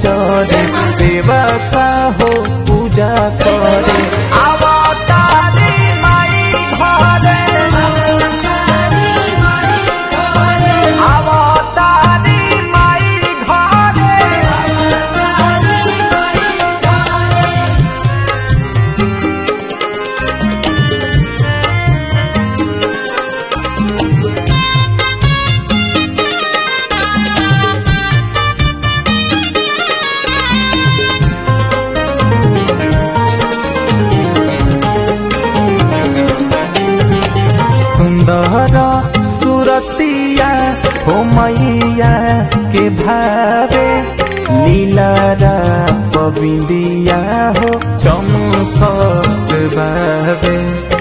जरे सेवा का हो पूजा करे अवतारी माई घरे अवतारी माई घरे सुंदर सुरतिया हो मैया के भावे लीला पविंदिया हो चमकत बावे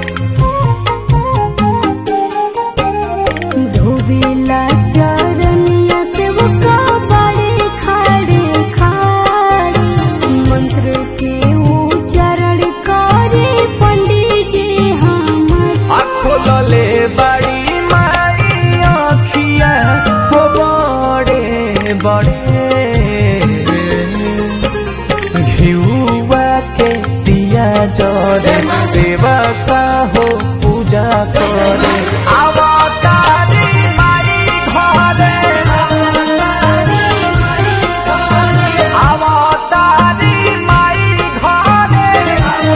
धोबेला चरनिया से वो बड़े खाड़े खाड़ मंत्र के उच्चारण करे पंडित जी हमर खोलले बड़ी माई आखिया हो बड़े बड़े घिउवा के दिया जरे सेवा का हो पूजा करे अवतारी माई घरे अवतारी माई घरे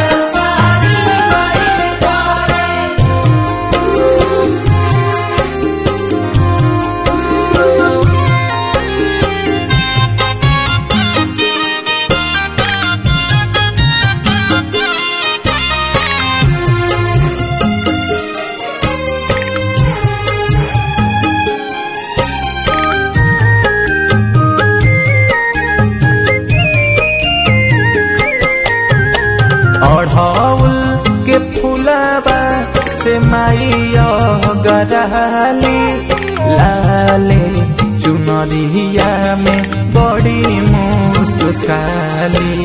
अढ़ौल के फुलबा से माइया गराली लाले चुनरिया में बड़ी मुस्काली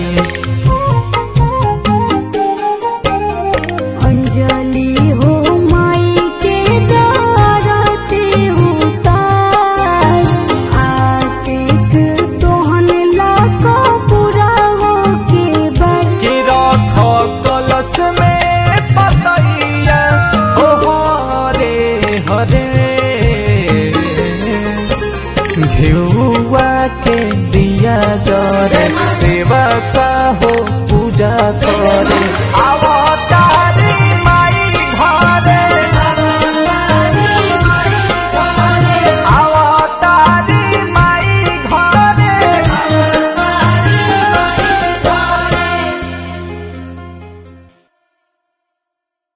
अंजलि हो माई के दारते उतार आशिक सोहन लाको पूरा हो के बर कि रख कलश में पतैया ओ हरे हरे घिउआ के दिया जरे सेवा का हो पूजा कर